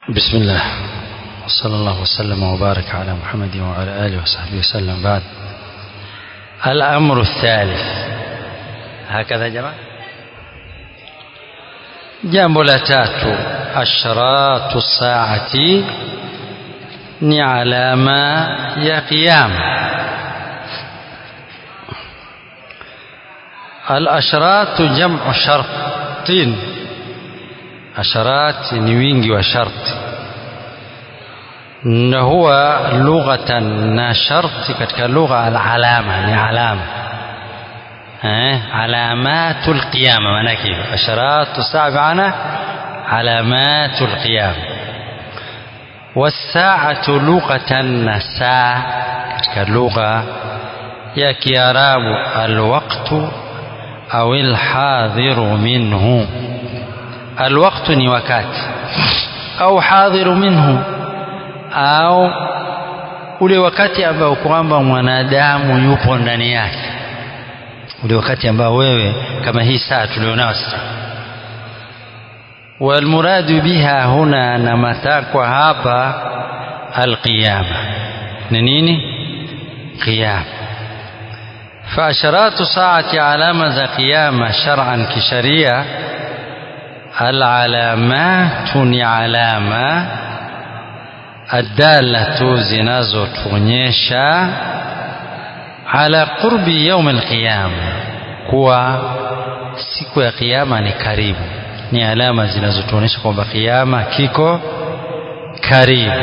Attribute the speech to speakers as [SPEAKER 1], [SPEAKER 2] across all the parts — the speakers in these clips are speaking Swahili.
[SPEAKER 1] بسم الله وصلى الله وسلم وبارك على محمد وعلى آله وصحبه وسلم بعد الأمر الثالث هكذا جماعة jambo la tatu ashratu saati ni alama ya qiyama alashratu jamu shartin asharat ni wingi wa sharti na huwa lughatan na sharti katika lugha alalama ni alama علامات القيامة معناك أشراط الساعة بمعنى علامات القيامة والساعة لغة الساعة كاللغة يا كياراب الوقت أو الحاضر منه الوقت ni wakati au hadhiru minhu au ule wakati ambao kwamba mwanadamu yupo ndani yake ule wakati ambao wewe kama hii saa tulionao sasa walmuradu biha huna na matakwa hapa alqiyama ni nini qiyama فأشراط ساعة علامة قيامة شرعا كشريعة العلامات علامة الدالة زنازو تونيشا ala qurbi yaum alqiyama kuwa siku ya kiyama ni karibu ni alama zinazotuonyesha kwamba kiyama kiko karibu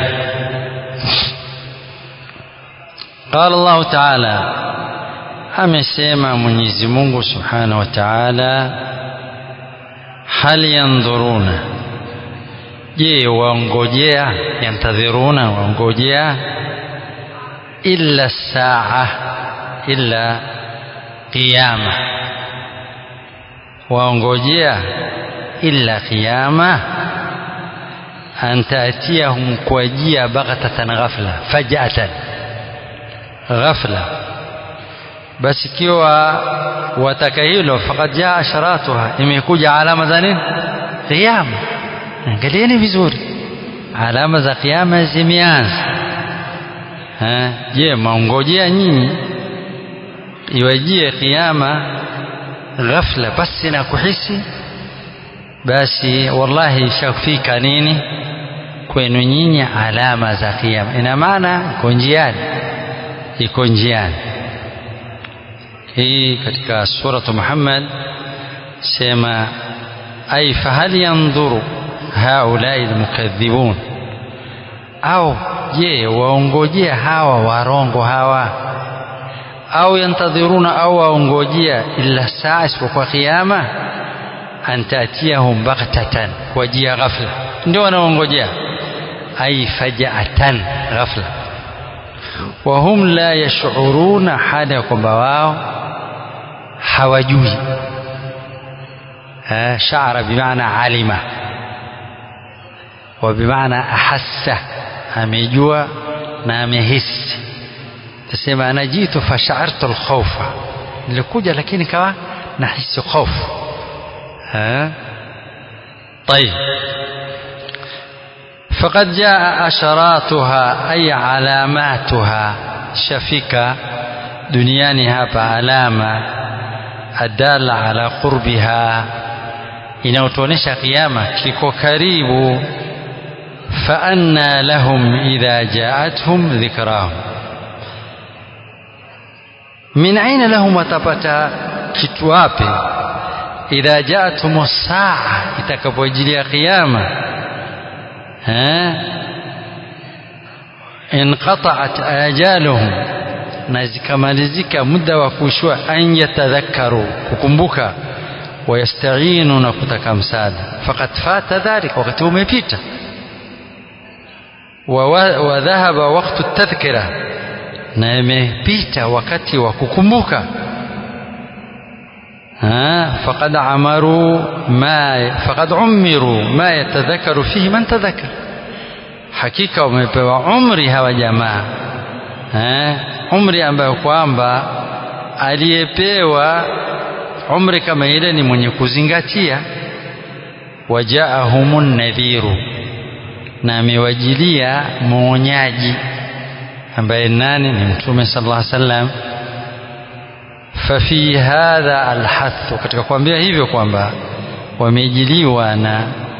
[SPEAKER 1] qala Allah ta'ala amesema Mwenyezi Mungu Subhanahu wa Ta'ala hal yandhuruna je waongojea yantadhiruna waongojea illa saa illa qiyama waongojea illa qiyama an taatiyahum kuajia baghtatan ghafla fajatan ghafla basi ikiwa wataka hilo faqad jaa asharatuha imekuja alama za nini qiyama angalieni vizuri alama za qiyama zimeanza je maongojea nyinyi iwajie kiama ghafla basi na kuhisi basi wallahi ishafika nini kwenu nyinyi alama za kiama ina maana iko njiani iko njiani hii katika suratu Muhammad sema ay fahal yanzuru haulai almukadhibun au je waongojea hawa warongo hawa au yantadhiruna au waongojea illa saa isipokuwa kiyama an tatiyahum baghtatan wajia ghafla ndio wanaongojea ay faja'atan ghafla wa hum la yash'uruna hada kwamba wao hawajui sha'ara bimaana alima wa bimaana ahassa amejua na amehisi tasema ana jitu fashartu alkhawfa nilikuja lakini kawa nahisi hofu طيب فقد جاء أشراتها أي علاماتها شفيكة دنياني هابا علامة الدالة على قربها inayotuonesha kiyama kiko karibu فأنى لهم إذا جاءتهم ذكراهم من أين لهم وتبتا كتوابي إذا جاءتهم الساعة itakapojilia قيامة ها انقطعت آجالهم na zikamalizika muda wa kushua an yatadhakkaru kukumbuka wayastainu na kutaka msaada faqad fata dhalik wakati umepita وذهب وقت التذكرة na imepita wakati wa kukumbuka faqad amaru ma faqad umiru ma yatadhakaru fihi man tadhakkar hakika wamepewa umri hawa jamaa umri ambayo kwamba aliyepewa umri kama ile ni mwenye kuzingatia wajaahumun nadhiru na amewajilia mwonyaji ambaye nani ni mtume sallallahu alaihi wasallam fafi hadha alhathu katika kuambia hivyo kwamba wamejiliwa na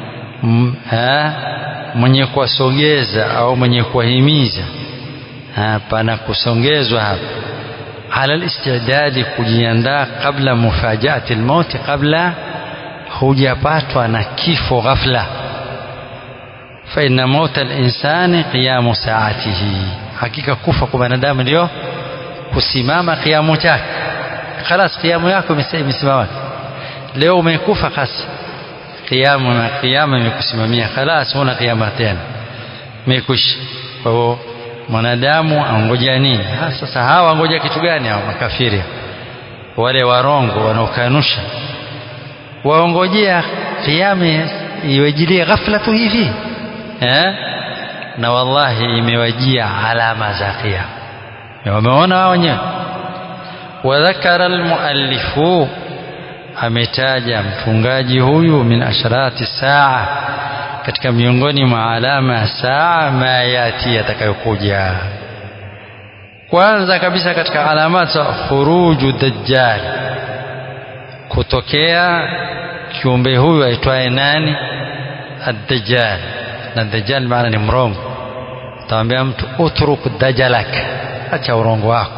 [SPEAKER 1] mwenye kuwasogeza au mwenye kuwahimiza pana kusongezwa hapa ala listidadi kujiandaa kabla mufajaati lmauti kabla hujapatwa na kifo ghafla faina mauta linsani qiyamu saatihi hakika kufa kwa binadamu ndio kusimama kiamu chake khalas kiamu yako imesimama leo umekufa khas kiamu na kiama imekusimamia khalas huna kiama tena mekwisha kwa hiyo mwanadamu angoja nini sasa hawa angoja kitu gani hao makafiri wale warongo wanaokanusha waongojea kiama iwajilie ghafla tu hivi eh? na wallahi imewajia alama za kiama wameona wao wenyewe wadhakara almuallifu ametaja mfungaji huyu min asharati saa katika miongoni mwa alama ya saa ma yati yatakayokuja kwanza kabisa katika alama za khuruju dajjal kutokea kiumbe huyu aitwaye nani ad-dajjal na dajjal maana ni mrongo tamwambia mtu utruk dajalak acha urongo wako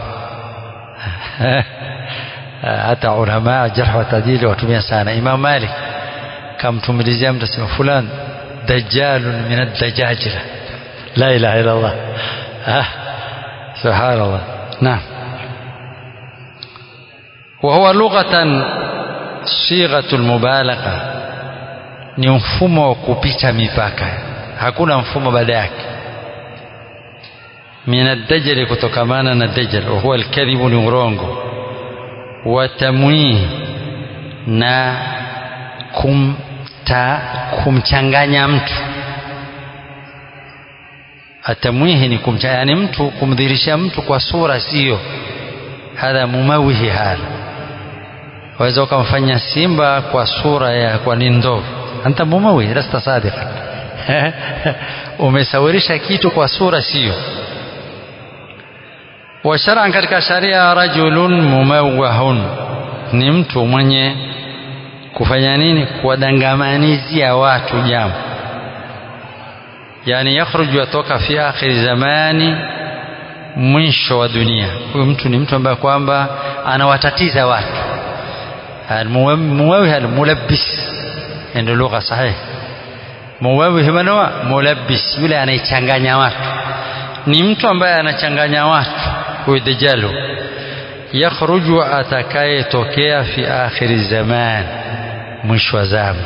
[SPEAKER 1] hata ulama jarh wa tadili watumia sana Imam Malik kamtumilizia mtu asema fulan dajjalun min ad-dajajila la ilaha illa Allah subhanallah naam وهو لغة صيغة المبالغة ni mfumo wa kupita mipaka hakuna mfumo baada yake min ad-dajjal kutokamana na dajjal wa huwa al-kadhibu ni urongo wa tamwih na kumta kumchanganya mtu atamwihi ni kumchanganya yani mtu kumdhirisha mtu kwa sura sio hadha mumawihi hadha waweza ukamfanya simba kwa sura ya kwa ni ndovu anta mumawihi lasta sadiqa umesawirisha kitu kwa sura sio wa shar'an katika sharia rajulun mumawahun ni mtu mwenye kufanya nini kuwadangamanizia watu jambo yani yakhruju atoka fi akhiri zamani mwisho wa dunia huyu mtu ni mtu ambaye kwamba anawatatiza watu muwawih almulabbis ndio lugha sahihi muwawih manwa mulabbis yule anaichanganya watu ni mtu ambaye anachanganya watu huyu dajalu yakhruju atakayetokea fi akhiri zaman mwisho wa zama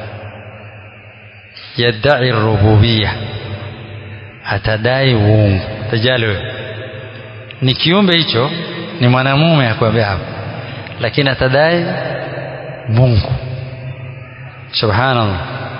[SPEAKER 1] yadai rububia atadai uungu dajalu ni kiumbe hicho ni mwanamume akwambia hapo lakini atadai Mungu subhanallah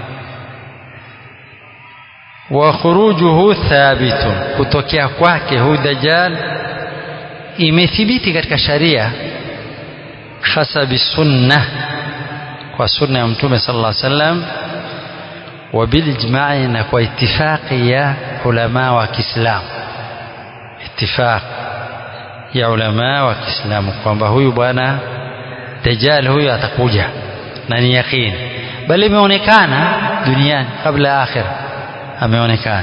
[SPEAKER 1] wa khurujuhu thabitun kutokea kwake huyu dajjal imethibiti katika sharia hasabi sunna kwa sunna ya mtume sallallahu alaihi wasallam wa bilijma'i na kwa itifaqi ya ulama wa Kiislamu itifaq ya ulama wa Kiislamu kwamba huyu bwana dajjal huyu atakuja na ni yakini bali imeonekana duniani kabla akhira ameonekana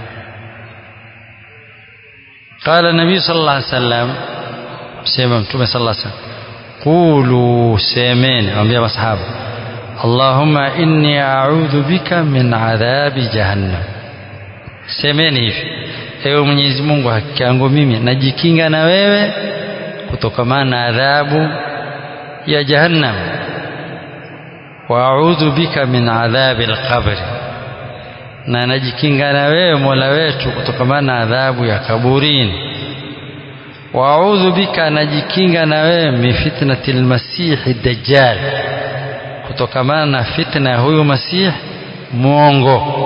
[SPEAKER 1] قال النبي صلى الله عليه وسلم سيما متومه صلى الله عليه وسلم قولوا سيمين أنبياء أصحابه اللهم إني أعوذ بك من عذاب جهنم semeni hivi ewe mwenyezi mungu hakika yangu mimi najikinga na wewe kutokamana na adhabu ya jahannam wa audhu bika min adhabi lqabri na najikinga na wewe mola wetu kutokamana na adhabu ya kaburini wa audhu bika najikinga na wewe min fitnati lmasihi dajjal kutokamana na fitna ya huyu masih mwongo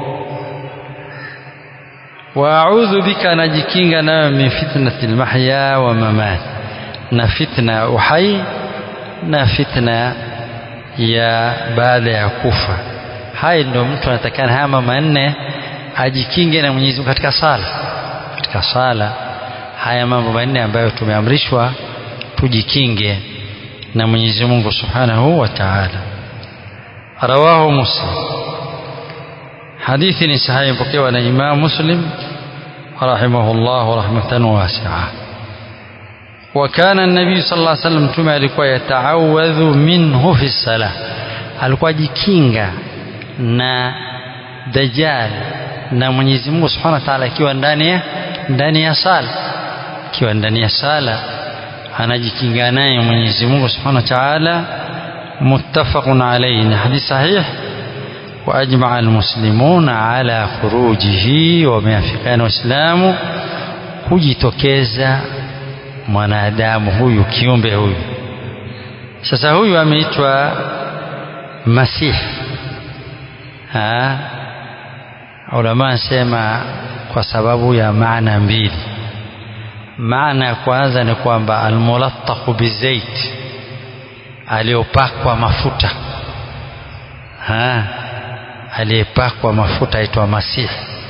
[SPEAKER 1] wa audhu bika najikinga na wewe min fitnati lmahya wa mamat na fitna ya uhai na fitna ya baada ya kufa hai ndio mtu anatakana haya manne ajikinge na Mwenyezi Mungu katika sala katika sala haya mambo manne ambayo tumeamrishwa tujikinge na Mwenyezi Mungu Subhanahu wa Ta'ala rawahu Muslim hadithi ni sahihi pokewa na Imam Muslim rahimahullah rahmatan wasi'a وكان النبي صلى الله عليه وسلم mtume alikuwa yataawadhu minhu fi salah alikuwa ajikinga na dajjal na Mwenyezi Mungu Subhanahu wa Ta'ala akiwa ndani ya ndani ya sala akiwa ndani ya sala anajikinga naye Mwenyezi Mungu Subhanahu wa Ta'ala muttafaqun alayhi ni hadith sahih واجمع المسلمون على خروجه wameafikiana waislamu kujitokeza mwanadamu huyu kiumbe huyu sasa huyu ameitwa masih ulama anasema kwa sababu ya maana mbili maana ya kwanza ni kwamba almulattaqu bizait aliyopakwa mafuta aliyepakwa mafuta aitwa masihi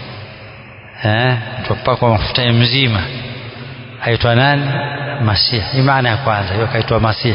[SPEAKER 1] tupakwa mafuta ya mzima aitwa nani masihi hii maana ya kwanza hiyo kaitwa masihi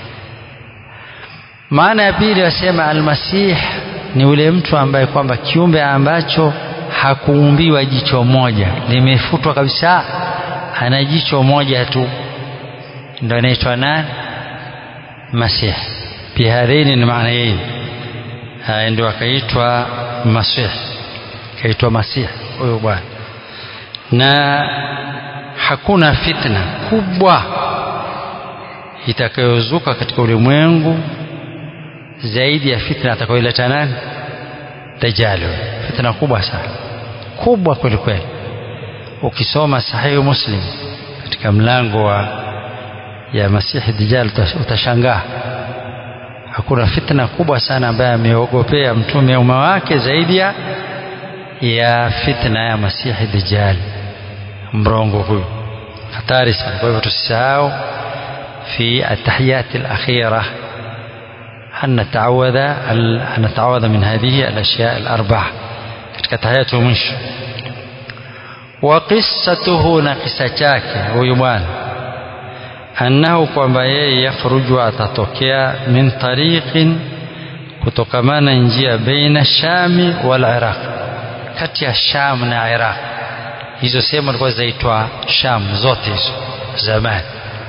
[SPEAKER 1] maana ya pili wasema almasih ni ule mtu ambaye kwamba kiumbe ambacho hakuumbiwa jicho moja limefutwa kabisa ana jicho moja tu ndo anaitwa nani masih bihadhaini ni maana yeye ndio akaitwa masih kaitwa masih huyo bwana na hakuna fitna kubwa itakayozuka katika ulimwengu zaidi ya fitna atakayoleta nani dajjal fitna kubwa sana kubwa kweli kweli ukisoma sahihi muslim katika mlango wa ya masihi dajjal utashangaa hakuna fitna kubwa sana ambaye ameogopea mtume umma wake zaidi ya ya fitna ya masihi dajjal mrongo huyu hatari sana kwa hivyo tusisahau fi atahiyat alakhirah أن نتعوذ أن نتعوذ من هذه الأشياء الأربعة katika tahiyatu mwisho wa qissatuhu na kisa chake huyu bwana annahu kwamba yeye yakhruju atatokea min tariqin kutokamana njia baina shami wal iraq kati ya sham na iraq hizo sehemu zilikuwa zaitwa sham zote hizo zamani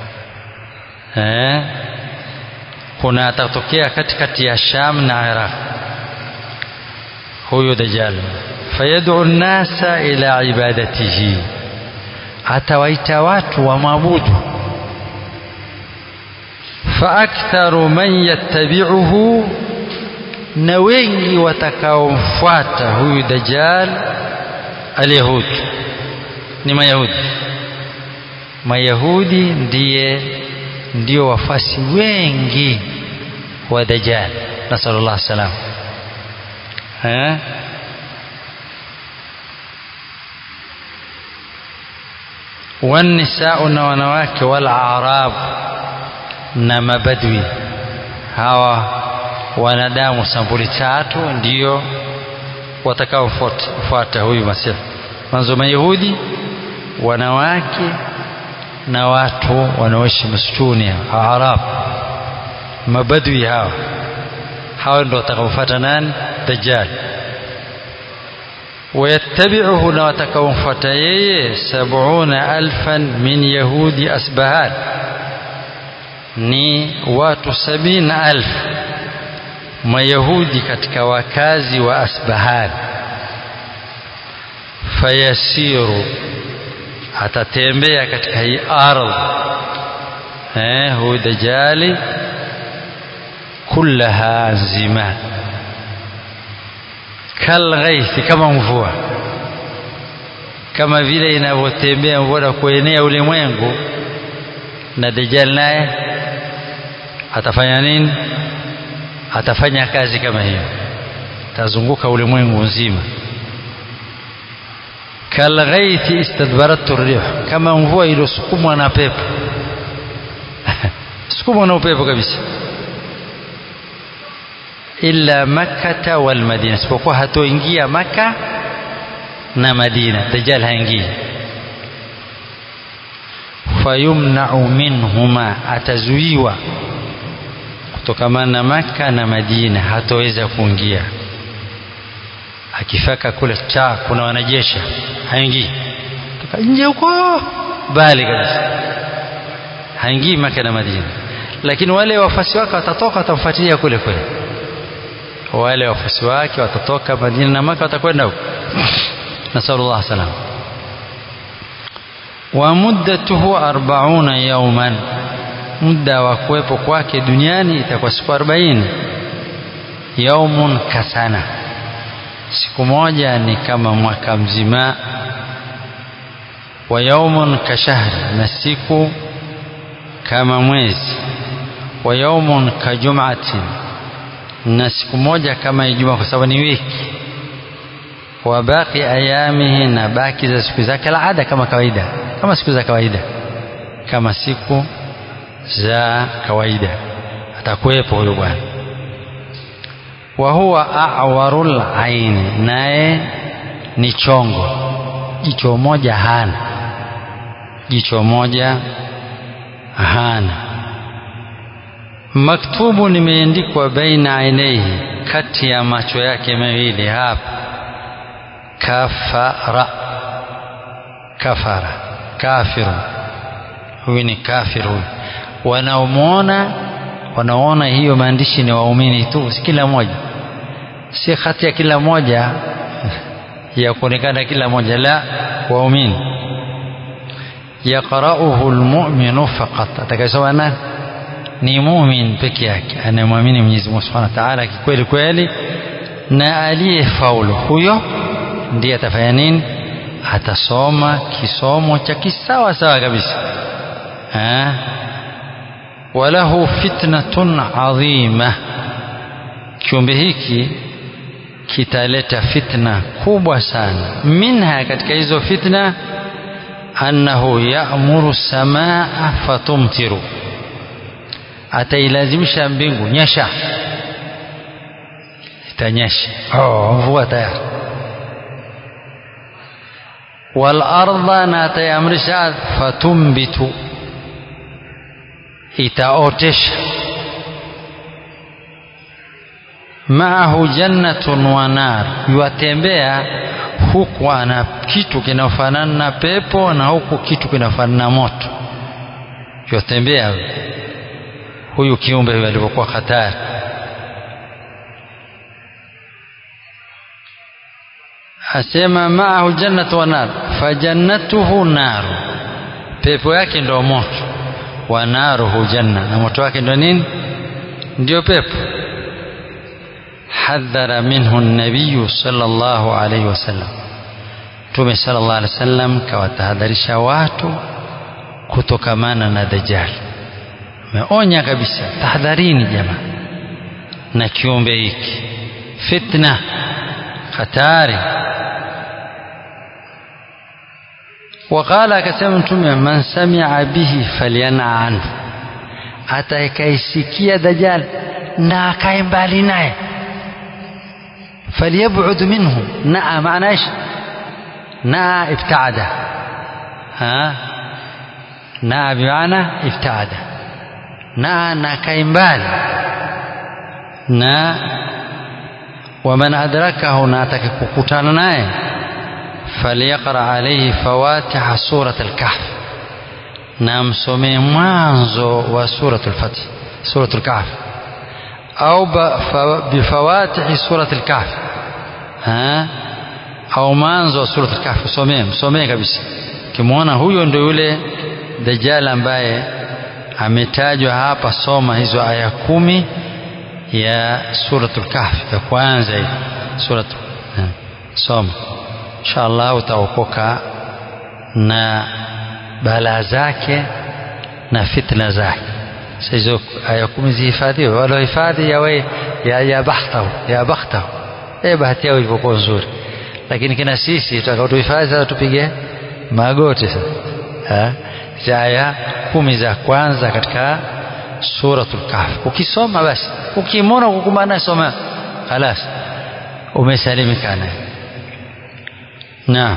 [SPEAKER 1] eh kuna atatokea katikati ya Sham na Iraq huyo dajjal fayad'u an-nasa ila ibadatihi atawaita watu wamwabudu faaktharu man yattabi'uhu na wengi watakaomfuata huyu dajjal alyahud ni mayahudi mayahudi ndiye ndio wafasi wengi wa dajjal nasallallahu salam eh والنساء na wanawake wal arab na mabadwi hawa wanadamu sampuli tatu ndio watakaofuata huyu masihi mwanzo mayahudi wanawake na watu wanaoishi msituni arab mabadwi hawa hawa ndio watakaofuata nani dajjal ويتبعه na watakaomfuata yeye sabuna alfan min yahudi asbahan ni watu sabini alf mayahudi katika wakazi wa asbahan fayasiru atatembea katika hii ardhi eh huyu dajali kullaha nzima kalghaithi kama mvua kama vile inavyotembea mvua na kuenea ulimwengu na dajjal naye atafanya nini atafanya kazi kama hiyo atazunguka ulimwengu nzima kalghaithi istadbaratu rih kama mvua iliyosukumwa na pepo sukumwa na upepo kabisa illa makkata wal madina isipokuwa hatoingia maka na Madina Dajjal haingii fayumnau minhuma atazuiwa kutokamana na Makka na Madina hataweza kuingia akifika kule cha kuna wanajeshi haingii toka nje huko bali kabisa haingii Makka na Madina lakini wale wafuasi wake watatoka watamfuatilia kule kule wale wafuasi wake watatoka Madina na Makka watakwenda huko nasallallahu salam wa muddatuhu 40 yawman muda wa kuwepo kwake duniani itakuwa siku 40 yaumun kasana siku moja ni kama mwaka mzima wa yaumun kashahri na siku kama mwezi wa yaumun kajum'atin na siku moja kama Ijumaa kwa sababu ni wiki wa baqi ayamihi na baki za siku zake alada kama kawaida kama siku za kawaida kama siku za kawaida atakuwepo huyo bwana wa huwa a'warul aini naye ni chongo jicho moja hana jicho moja hana maktubu limeandikwa baina ainaihi kati ya macho yake mawili hapa kafara kafara kafiru huyu ni kafiru huyu wanaomwona wanaona hiyo maandishi ni waumini tu si kila moja si hati ya kila moja ya kuonekana kila moja la waumini yaqra'uhu almu'minu faqat atakayesoma nani ni mumin peke yake anayemwamini Mwenyezi Mungu Subhanahu wa Ta'ala kikweli kweli na aliyefaulu huyo ndiye atafanya nini atasoma kisomo cha kisawa sawa kabisa ha? walahu fitnatun adhima kiumbe hiki kitaleta fitna kubwa sana minha katika hizo fitna annahu ya'muru samaa fatumtiru atailazimisha mbingu nyesha itanyesha oh, mvua tayari walarda na ataiamrisha fatumbitu itaotesha maahu jannatun wa nar yuatembea huku ana kitu kinafanana na pepo na huku kitu kinafanana na moto yuatembea huyu kiumbe huyu alivyokuwa hatari asema maahu jannatu wa nar fajannatuhu naru pepo yake ndio moto wa naruhu janna na moto wake ndio nini ndio pepo hadhara minhu nabiyu sallallahu alayhi wasallam Mtume sallallahu alayhi wasallam kawatahadharisha watu kutokamana na dajjal ameonya kabisa tahadharini jamaa na kiumbe hiki fitna hatari وقال akasema mtume man sami'a bihi falyana anhu atakaisikia dajjal na akae mbali naye falyab'ud minhu naa maana ايش naa ibtaada ha naa bimaana ibtaada naa na akae mbali na waman adrakahu na atakakukutana naye فليقرأ عليه فواتح سورة الكهف نام سمي مانزو وسورة الفتح سورة الكهف أو بفواتح سورة الكهف ها أو مانزو سورة الكهف سمي سمي kabisa kimwona huyo ndio yule dajjal ambaye ametajwa hapa soma hizo aya kumi ya suratul kahf ya kwanza hii suratul soma insha Allah utaokoka na balaa zake na fitna zake sasa hizo aya kumi zihifadhiwe walohifadhi yawe ya, ya bakhtahu ya bakhtahu eh bahati yao ilivyokuwa nzuri lakini kina sisi tutakaotuhifadhi sasa tupige magoti sasa za aya kumi za kwanza katika suratul kahf ukisoma basi ukimwona kukumbana soma khalas umesalimika naye naam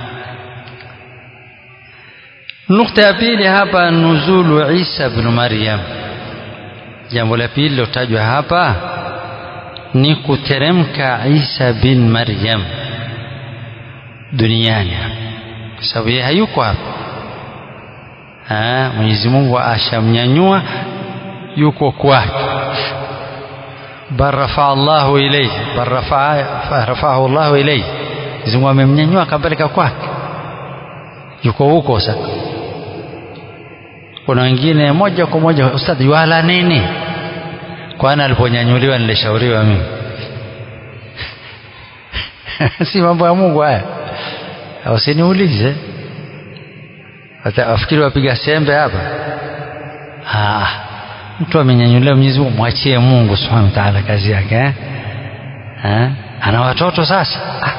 [SPEAKER 1] nukta ya pili hapa nuzulu Isa ibn Maryam jambo la pili lilotajwa hapa ni kuteremka Isa bin Maryam duniani kwa sababu yeye hayuko hapa Mwenyezi Mungu ashamnyanyua yuko kwake bal rafaa Allahu ilayhi bal rafaahu Allahu ilayhi Mwenyezi Mungu amemnyanyua akampeleka kwake yuko huko sasa kuna wengine moja kwa moja ustadhi wala nini kwani aliponyanyuliwa nilishauriwa mimi si mambo ya Mungu haya usiniulize afikiri wapiga sembe hapa ah mtu amenyanyuliwa Mwenyezi Mungu mwachie Mungu Subhanahu wa Ta'ala kazi yake eh? eh? ana watoto sasa ah.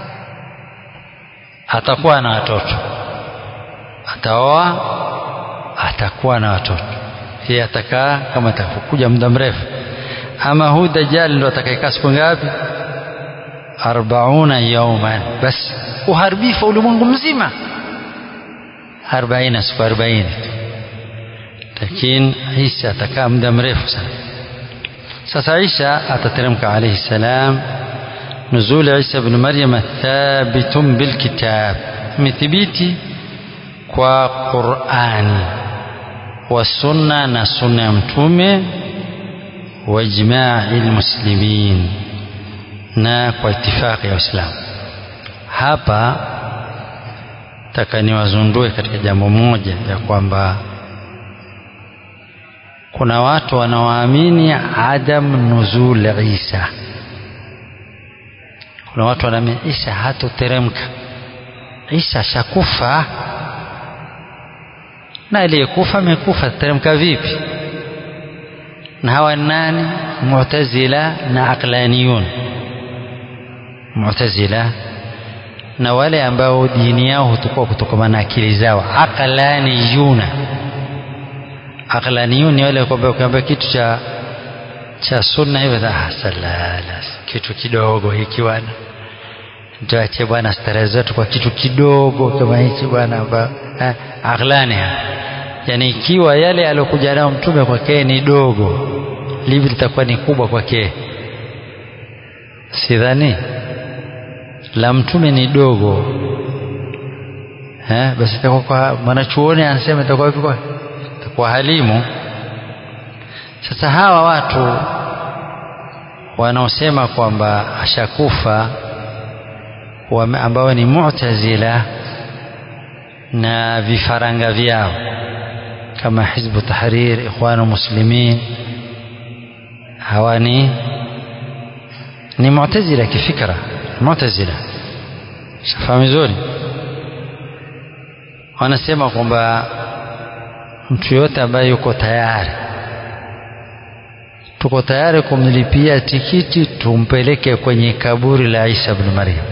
[SPEAKER 1] atakuwa na watoto ataoa atakuwa na watoto yeye atakaa kama atakuja muda mrefu ama huu dajjal ndo atakayekaa siku ngapi arbauna yauman basi uharibifu ulimwengu mzima arobaini siku arobaini tu lakini Isa atakaa muda mrefu sana sasa Isa atateremka alayhi salam نزول عيسى بن مريم ثابت بالكتاب مثبيتي وقرآن والسنة نسنة متومة وإجماع المسلمين na kwa itifaki ya Uislamu. Hapa taka niwazundue katika jambo moja ya kwamba kuna watu wanaoamini adam nuzul Isa. Kuna watu wanaamini Isa hatoteremka, Isa shakufa, na aliyekufa amekufa, teremka vipi? Na hawa nani? Mu'tazila na aqlaniyun Mu'tazila na wale ambao dini yao hutukua kutokana na akili zao, aqlaniyuna. Aqlaniyun ni wale kwamba ukiambia kitu cha cha sunna hivyo, ah, salala kitu kidogo hiki bwana, tuache bwana starehe zetu kwa kitu kidogo kama hichi bwana. Aqlani yani, ikiwa yale aliyokuja nayo mtume kwake ni dogo, livi litakuwa ni kubwa kwake, sidhani la mtume ni dogo eh, basi itakuwa kwa mwanachuoni anasema itakuwa vipi? Kwa itakuwa halimu. Sasa hawa watu wanaosema kwamba ashakufa ambao ni Mu'tazila na vifaranga vyao kama Hizbu Tahrir, Ikhwanu Muslimin, hawa ni ni Mu'tazila kifikra Mu'tazila shafahamu vizuri, wanasema kwamba mtu yote ambaye yuko tayari, tuko tayari kumlipia tikiti tumpeleke kwenye kaburi la Isa ibn Maryam.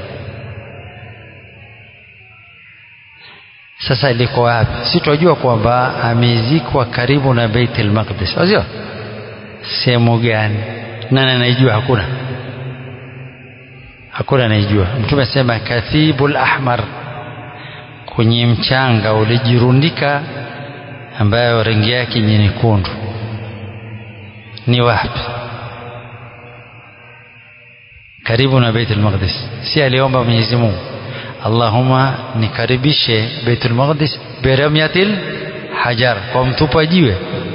[SPEAKER 1] Sasa liko wapi? Si tunajua kwamba amezikwa karibu na Baitul Maqdis, sio? Sehemu gani? Nani anaijua? Hakuna hakuna anayejua. Mtume asema kathibul ahmar, kwenye mchanga ulijirundika, ambayo rangi yake ni nyekundu. Ni wapi? Karibu na Baitul Maqdis. Si aliomba Mwenyezi Mungu, Allahumma nikaribishe Baitul Maqdis biramyatil hajar, kwa mtupa jiwe,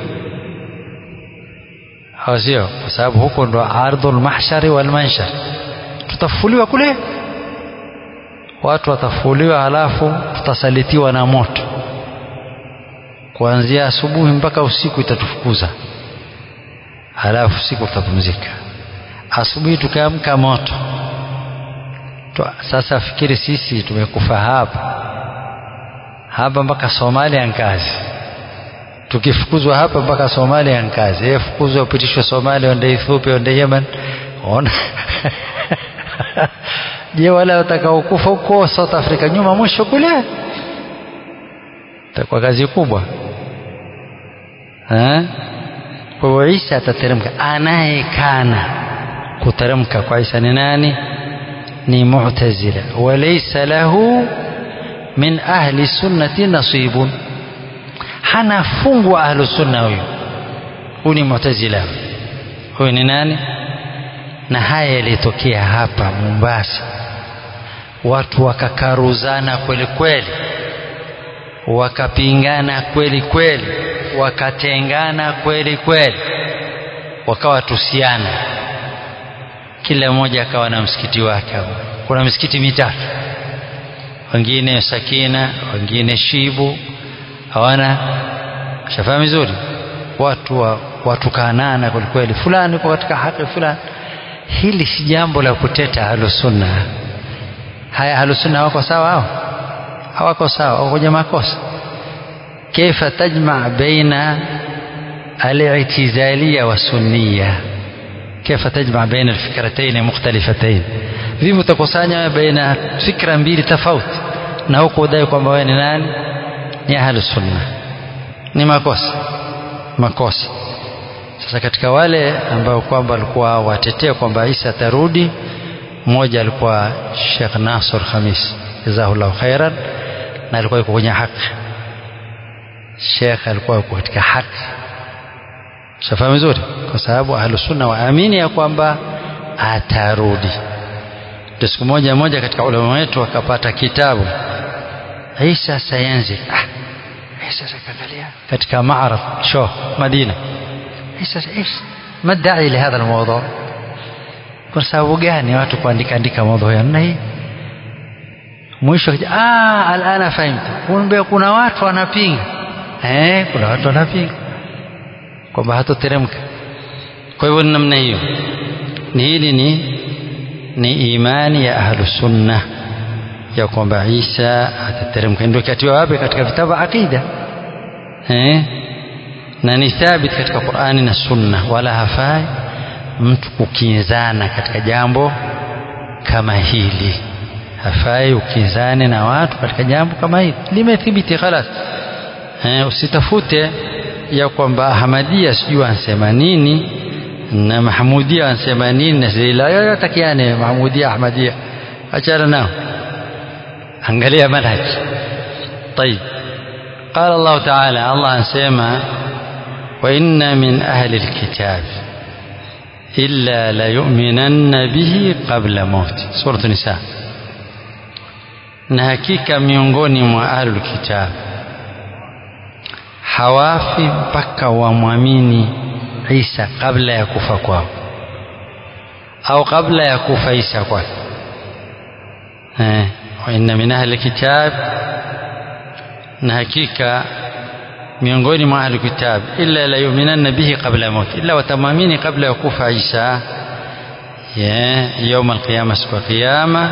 [SPEAKER 1] au sio? Kwa sababu huko ndo ardhul mahshari wal manshar tutafufuliwa kule, watu watafufuliwa, halafu tutasalitiwa na moto kuanzia asubuhi mpaka usiku, itatufukuza halafu usiku tutapumzika, asubuhi tukaamka moto. Sasa fikiri sisi tumekufa hapa hapa mpaka Somalia nkazi, tukifukuzwa hapa mpaka Somalia nkazi, e fukuzwa upitishwe Somalia, ende Ethiopia, ende Yemen, ona Je, wale watakaokufa huko South Africa nyuma mwisho kule, itakuwa kazi kubwa eh? Kwa hiyo Isa atateremka. Anayekana kuteremka kwa Isa ni nani? ni mu'tazila walaysa lahu min ahli sunnati nasibun hana fungu wa ahlu sunna huyu huyu ni mu'tazila huyu ni nani na haya yalitokea hapa Mombasa watu wakakaruzana kweli kweli wakapingana kweli kweli wakatengana kweli kweli wakawa tusiana kila mmoja akawa na msikiti wake kuna misikiti mitatu wengine sakina wengine shibu hawana shafahamu vizuri watu wa, watukanana kweli kweli fulani kwa katika haki fulani hili si jambo la kuteta ahlusunna haya ahlusunna hawako sawa hao hawako sawa wako kwenye makosa كيف تجمع بين الاعتزالية والسنية كيف تجمع بين الفكرتين مختلفتين vipi utakusanya baina fikra mbili tofauti na huko udai kwamba wewe ni nani ni ahlu sunna ni makosa makosa sasa katika wale ambao kwamba walikuwa watetea kwamba Isa atarudi mmoja alikuwa Sheikh Nasr Khamis jazahullahu khairan na alikuwa yuko kwenye haki Sheikh alikuwa yuko katika haki shafahamu vizuri kwa sababu ahlu sunna waamini ya kwamba atarudi ndio siku moja moja katika ulama wetu akapata kitabu Isa sayansi ah Isa kaangalia katika maaraf show Madina Isa ايش ما الداعي لهذا الموضوع kwa sababu gani watu kuandika andika mambo ya namna hii mwisho ah alana fahimtu kumbe kuna watu wanapinga eh kuna watu wanapinga kwamba hatoteremka kwa hivyo namna hiyo ni hili ni ni imani ya ahlu sunna ya kwamba Isa atateremka ndio katiwa wapi katika vitabu aqida eh na ni thabit katika Qur'ani na Sunna wala hafai mtu kukinzana katika jambo kama hili hafai ukinzane na watu katika jambo kama hili limethibiti khalas eh, usitafute ya kwamba Ahmadia sijui ansema nini na Mahmudia ansema nini na zila yoyotakiane Mahmudia Ahmadia achana nao angalia manhaj طيب قال الله تعالى الله أنسيما وإن من أهل الكتاب إلا ليؤمنن به قبل موت سورة النساء na hakika miongoni mwa ahlul kitab hawafi mpaka wamwamini Isa kabla ya kufa kwao au kabla ya kufa Isa kwake eh wa inna min ahli kitab na hakika miongoni mwa ahli kitab illa la yu'minanna bihi qabla mauti illa watamamini kabla ya kufa Isa ya يوم القيامة siku قيامة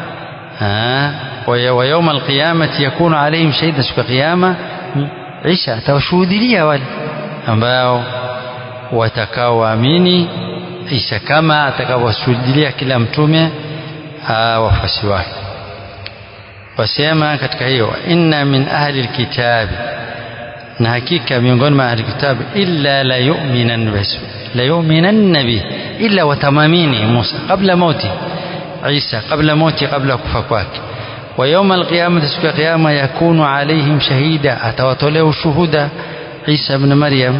[SPEAKER 1] ويوم القيامة يكون عليهم شهيدا siku قيامة Isa atawashuhudilia wale ambao watakaoamini Isa kama atakaowashuhudilia kila mtume wafuasi wake wasema katika hiyo inna min ahli alkitabi na hakika miongoni mwa ahli kitab illa la yu'minan bihi la yu'minan bi illa watamamini Musa kabla mauti Isa kabla mauti kabla kufa kwake wa yawma alqiyamati siku ya kiyama yakunu alaihim shahida atawatolea ushuhuda Isa ibn Maryam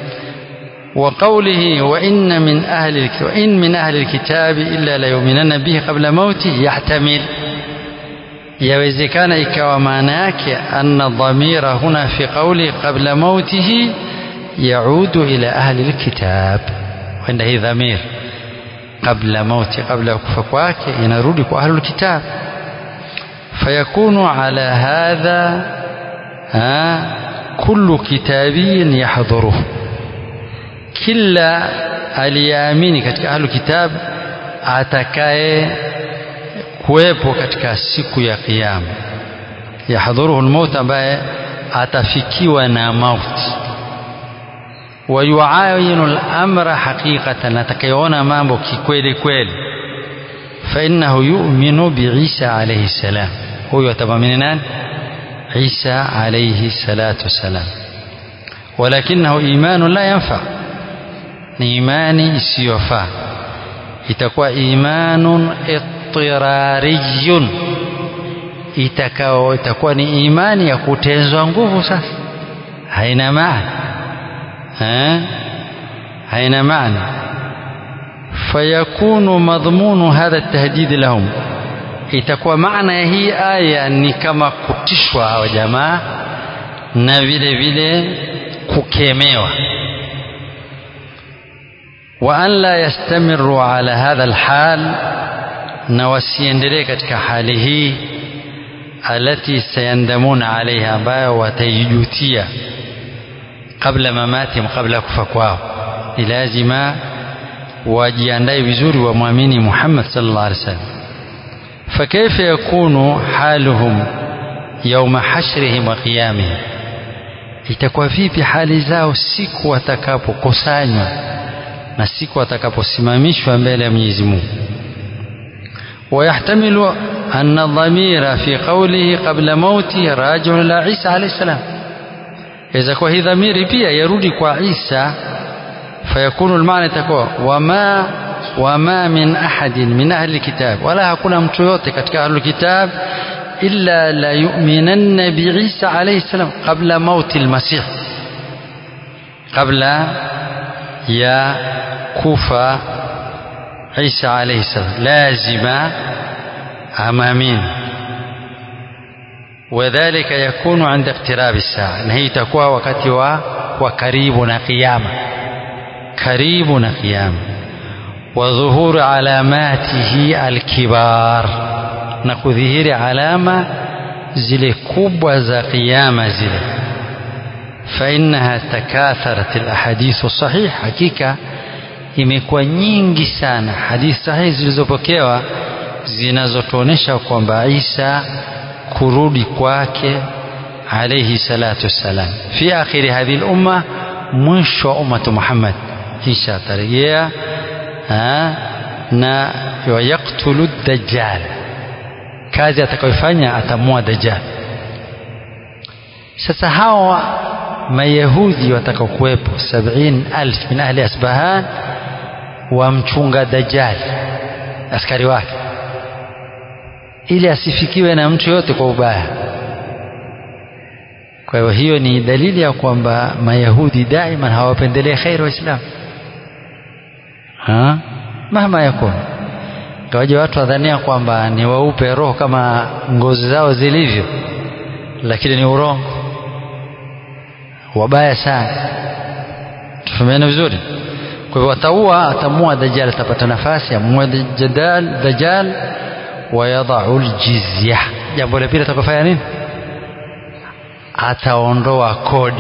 [SPEAKER 1] وقوله وإن من أهل وإن من أهل الكتاب إلا ليؤمنن به قبل موته يحتمل yawezekana ikawa maana yake anna dhamira huna fi qawli qabla mautihi yaudu ila ahli alkitab wenda hii dhamir qabla mauti qabla ya kufa kwake inarudi kwa ahli alkitab fayakunu ala hadha kullu kitabiyin yahdhuruhu kila aliyeamini katika ahli kitab atakaye kuwepo katika siku ya kiyama yahdhuruhu almaut ambaye atafikiwa na mauti wayuayinu al-amra haqiqatan atakayeona mambo kikweli kweli fa innahu yu'minu bi Isa alayhi salam huyo atamwamini nani Isa alayhi salatu wasalam walakinahu imanu la yanfa ni imani isiyofaa itakuwa imanun idtirariyun itakao itakuwa ni imani ya kutenzwa nguvu sasa haina maana eh haina maana fayakunu madhmunu hadha tahdid lahum itakuwa maana ya hii aya ni kama kutishwa hawa jamaa na vile vile kukemewa wa an la yastamiru ala hadha alhal na wasiendelee katika hali hii alati sayandamuna alaiha ambayo wataijutia kabla mamatihim kabla kufa kwao ni lazima wajiandae vizuri wamwamini Muhammad sallallahu alaihi wasallam فكيف يكون حالهم يوم حشرهم وقيامهم itakuwa vipi hali zao siku watakapokusanywa na siku watakaposimamishwa mbele ya Mwenyezi Mungu ويحتمل أن الضمير في قوله قبل موته راجع إلى عيسى عليه السلام إذا كان هي ضمير pia yarudi kwa Isa فيكون المعنى تكون وما وما من أحد من أهل الكتاب ولا hakuna mtu yote katika أهل الكتاب إلا لا يؤمنن بعيسى عليه السلام قبل موت المسيح قبل يا كوفة عيسى عليه السلام لازم أمامين وذلك يكون عند اقتراب الساعة نهي تكوى وقت وقريبنا قيامة قريبنا قيامة وظهور علاماته الكبار na kudhihiri alama zile kubwa za kiyama zile fainaha takatharat alahadithu sahih hakika imekuwa nyingi sana hadithi sahihi zilizopokewa zinazotuonesha kwamba Isa kurudi kwake alayhi salatu wassalam fi akhiri hadhihi al-umma mwisho wa ummatu Muhammad Isa atarejea na yaktulu dajjal kazi atakayofanya atamua dajjal sasa hawa mayahudi watakaokuwepo sabini alf min ahli asbahan wamchunga dajjal askari wake ili asifikiwe na mtu yote kwa ubaya kwa hiyo hiyo ni dalili ya kwamba mayahudi daima hawapendelee kheri waislamu mahma yakun kawaja watu wadhania kwamba ni waupe roho kama ngozi zao zilivyo lakini ni urongo wabaya sana tufahamiane vizuri kwa hivyo ataua atamua dajjal atapata nafasi amua dajjal dajjal wayadau ljizya jambo la pili atakofanya nini ataondoa kodi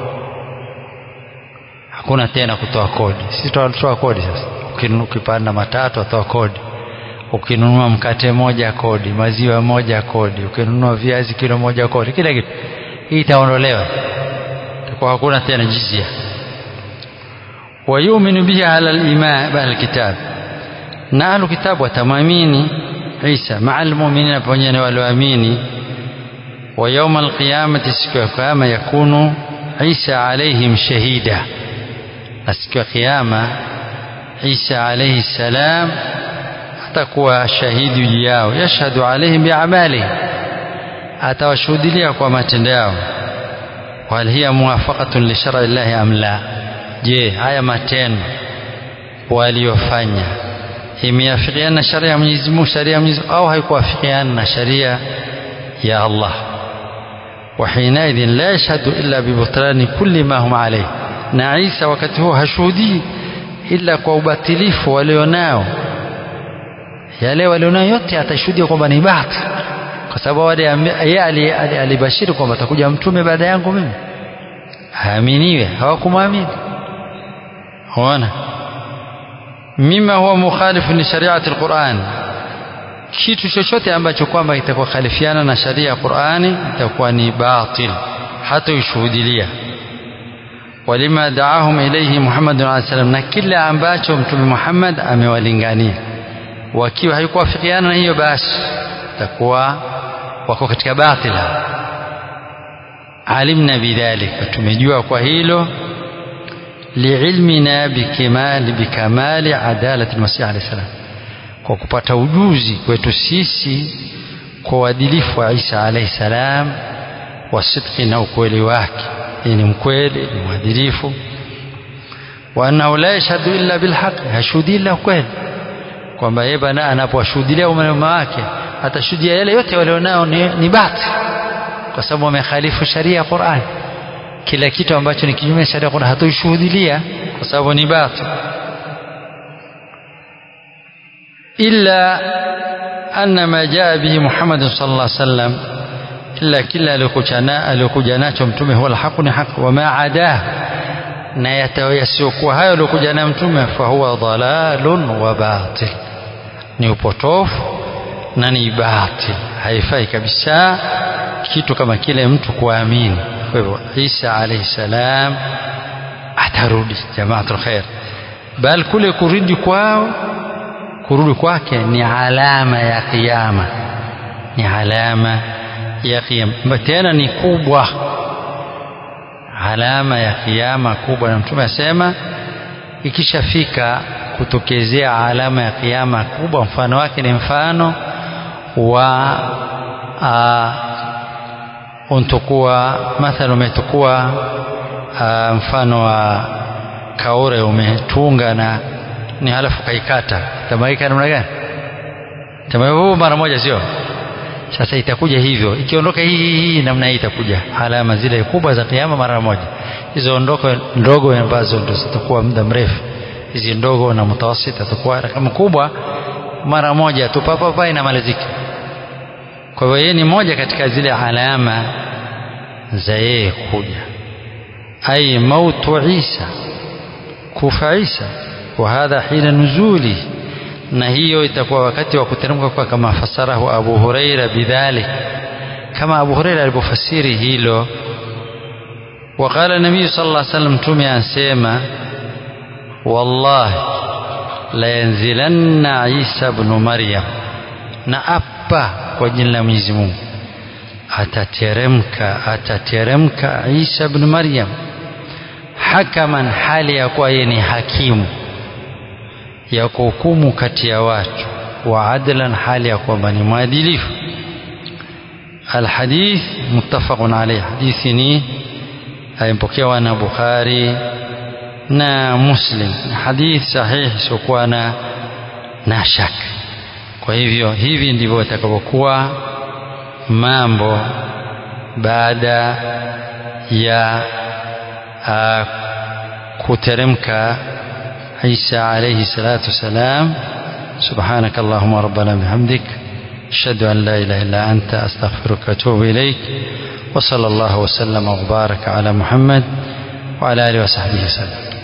[SPEAKER 1] hakuna tena kutoa kodi sisi tunatoa kodi sasa ukipanda matatu atoa kodi ukinunua mkate moja kodi maziwa moja kodi ukinunua viazi kilo moja kodi kila kitu hii itaondolewa itakuwa hakuna tena jizia wayuminu bihi ala liman alkitab na ahlu kitabu watamwamini Isa maa almuminina pamoja na walioamini wa yauma alqiyamati siku ya kiyama yakunu Isa alaihim shahida na siku ya kiyama Isa alaihi salam atakuwa shahidi juu yao yashhadu alaihim biamalihi atawashuhudilia kwa matendo yao wal hiya muwafaqatun li shar'i llahi am la je haya matendo waliofanya imeafikiana na sharia ya Mwenyezi Mungu sharia ya Mwenyezi au haikuafikiana na sharia ya Allah وحينئذ لا يشهد إلا ببطلان كل ما هم عليه na Isa wakati huo hashuhudii ila kwa ubatilifu walionao yale walionayo yote atashuhudia kwamba ni batil kwa sababu wale yeye alibashiri kwamba atakuja mtume baada yangu mimi haaminiwe hawakumwamini ona mima huwa mukhalifu ni shariati alquran kitu chochote ambacho kwamba itakuwa khalifiana na sharia ya Qur'ani itakuwa ni batil hata ushuhudilia walima daahum ilayhi Muhammad alayhi salam na kila ambacho mtume Muhammad amewalingania wakiwa haikuwafikiana na hiyo basi takuwa wako katika batila alimna bidhalika tumejua kwa hilo liilmina bikimali bikamali adalati almasih alayhi salam kwa kupata ujuzi kwetu sisi kwa uadilifu wa Isa alayhi salam wa sidqi na ukweli wake ni mkweli ni mwadilifu wa annahu la yashhadu illa bilhaq hashudi illa kweli kwamba yeye bana anapowashuhudia umma wake atashuhudia yale yote walionao ni, ni bati kwa sababu wamekhalifu sharia ya Qur'an kila kitu ambacho ni kinyume cha sharia ya Qur'an hatoishuhudilia kwa sababu ni bati illa anna ma jaa bihi Muhammad sallallahu alaihi wasallam illa kila aliyokuja nacho mtume huwa alhaqu ni haq wa ma adah na yasiyokuwa hayo aliyokuja nayo mtume fa huwa dhalalun wa batil ni upotofu na ni batil haifai kabisa kitu kama kile mtu kuamini kwa hivyo Isa alayhi salam atarudi jamaatul khair bal kule kurudi kwao kurudi kwake ni alama ya kiyama ni alama ya kiyama tena ni kubwa alama ya kiyama kubwa na mtume asema ikishafika kutokezea alama ya kiyama kubwa mfano wake ni mfano wa untukua mathalan umetukua mfano wa kaure umetunga na ni halafu kaikata tamaika namna gani tamaika mara moja sio sasa itakuja hivyo ikiondoka hii hii hii namna hii itakuja alama zile kubwa za kiyama mara moja hizo ondoko ndogo ambazo ndio zitakuwa muda mrefu hizi ndogo na mtawasita zitakuwa kama kubwa mara moja tu papa papa inamalizika kwa hivyo yeye ni moja katika zile alama za yeye kuja ai mautu Isa kufa Isa wa hadha hina nuzuli na hiyo itakuwa wakati wa kuteremka kwa kama fasarahu Abu Huraira bidhalik kama Abu Huraira alipofasiri hilo وقال النبي صلى الله عليه وسلم تومي أنسيما والله لينزلن عيسى بن مريم نأبا وجل Mwenyezi Mungu atateremka atateremka Isa ibn Maryam hakaman hali ya kuwa yeye ni hakimu ya kuhukumu kati ya watu wa adlan hali ya kwamba ni mwadilifu alhadith muttafaqun alayh hadithi ni aimpokewa na Bukhari na Muslim hadith sahihi siokuwa na na shaka kwa hivyo hivi ndivyo itakavyokuwa mambo baada ya uh, kuteremka Isa alayhi salatu wasalam سبحانك اللهم ربنا بحمدك أشهد أن لا إله إلا أنت أستغفرك وأتوب إليك وصلى الله وسلم وبارك على محمد وعلى آله وصحبه وسلم